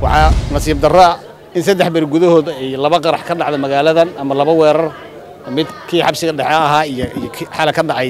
waxaa nasiib darraa in saddex beri gudahooda ay laba qarax ka dhacda magaaladan ama laba weerar mid kii xabsiga dhexe ahaa iyo iyo kii xala ka dhacay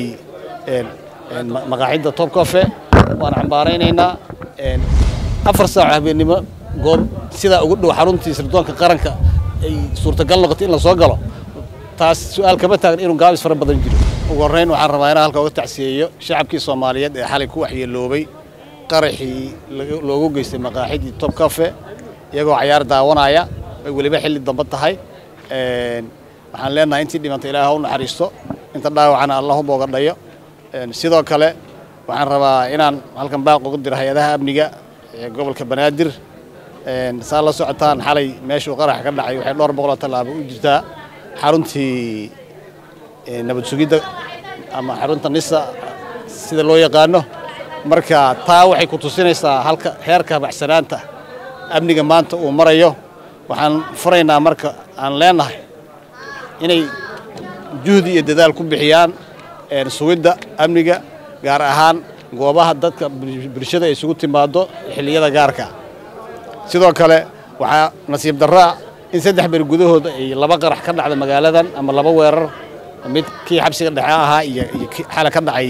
maqaaxidda top cofe waan cambaaraynaynaa afar saaco habeennimo goob sidaa ugu dhow xaruntii sirdoonka qaranka ay suurtagal noqotay in la soo galo taas su-aal kama taagan inuu gaabis fara badan jiro ugu horrayn waxaan rabaa inaan halka uga tacsiyeeyo shacabkii soomaaliyeed ee xalay ku waxyeeloobay qaraxii loogu geystay maqaaxidii top cafe iyagoo cayaar daawanaya ay weliba xilli dambe tahay waxaan leenahay intii dhimanta ilaaha u naxariisto inta dhaawacana allah u boogadhayo sidoo kale waxaan rabaa inaan halkan baaq ugu diro hay-adaha amniga ee gobolka banaadir saa la socotaan xalay meeshuu qarax ka dhacay waxay dhowr boqoloo tallaabo u jirtaa xaruntii nabad sugidda ama xarunta nisa sida loo yaqaano marka taa waxay ku tusinaysaa halka heerka bacsanaanta amniga maanta uu marayo waxaan furaynaa marka aan leenahay inay juhdi iyo dadaal ku bixiyaan sugidda amniga gaar ahaan goobaha dadka bulshada ay isugu timaado xilliyada gaarka sidoo kale waxaa nasiib darraa in saddex beri gudahooda ay laba qarax ka dhacda magaaladan ama laba weerar mid kii xabsiga dhexe ahaa iyo iyo kii xala ka dhacay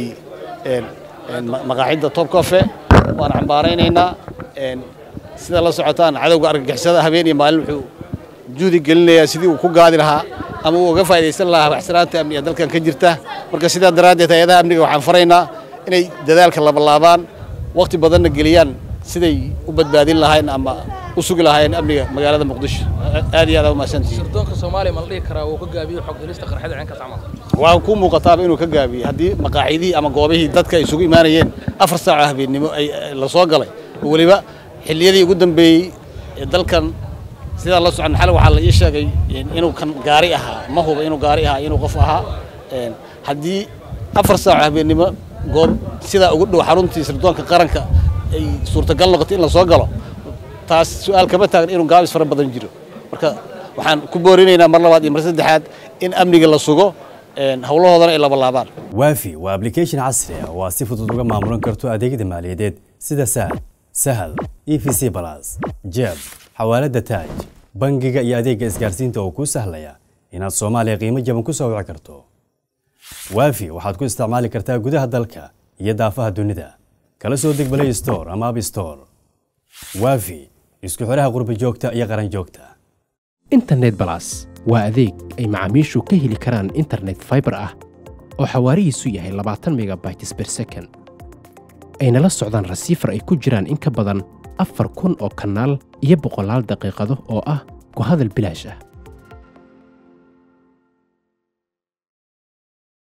maqaaxidda top cofe waan cambaaraynaynaa sida la socotaan cadowga argagixisada habeen iyo maalin wuxuu juhdi gelinayaa sidii uu ku gaadi lahaa ama uu uga faa'idaysan lahaa waxsanaanta amniga dalkan ka jirta marka sidaa daraaddeed hay-adaha amniga waxaan faraynaa inay dadaalka labalaabaan wakhti badanna geliyaan siday u badbaadin lahayn ama u sugi lahaayeen amniga magaalada muqdisho aad iyo aad aa umahadsantihiin sirdoonka soomaaliya ma la dhihi karaa uu ka gaabiyo xog helista qarxada ceenkaas camal waa ku muuqataaba inuu ka gaabiyey haddii maqaaxidihii ama goobihii dadka ay isugu imaanayeen afar saaco habeennimo ay la soo galay oo weliba xilliyadii ugu dambeeyey ee dalkan sidaa la socon xal waxaa la ii sheegay inuu kan gaari ahaa ma huba inuu gaari ahaa inuu qof ahaa haddii afar saaco habeennimo goob sidaa ugu dhow xaruntii sirdoonka qaranka ay suurtagal noqotay in la soo galo taas su-aal kama taagan inuu gaabis fara badan jiro marka waxaan ku boorinaynaa mar labaad iyo mar saddexaad in amniga la sugo howlahoodana ay labalaabaan waafi waa application casri ah oo aad si fudud uga maamulan karto adeegyada maaliyadeed sida sahal sahal e v c balas jeeb xawaalada taaj bangiga iyo adeegga isgaarsiinta oo kuu sahlaya inaad soomaaliya qiimo jaban ku soo wici karto waafi waxaad ku isticmaali kartaa gudaha dalka iyo daafaha dunida kala soo deg play store ama app store waafi isku xidhaha qurba joogta iyo qaran joogta internet balas waa adeeg ay macaamiishu ka heli karaan internet fiber ah oo xawaarihiisu yahay labaatan megabytes per second ayna la socdaan rasiifar ay ku jiraan in ka badan afar kun oo kanaal iyo boqolaal daqiiqado oo ah ku hadal bilaash ah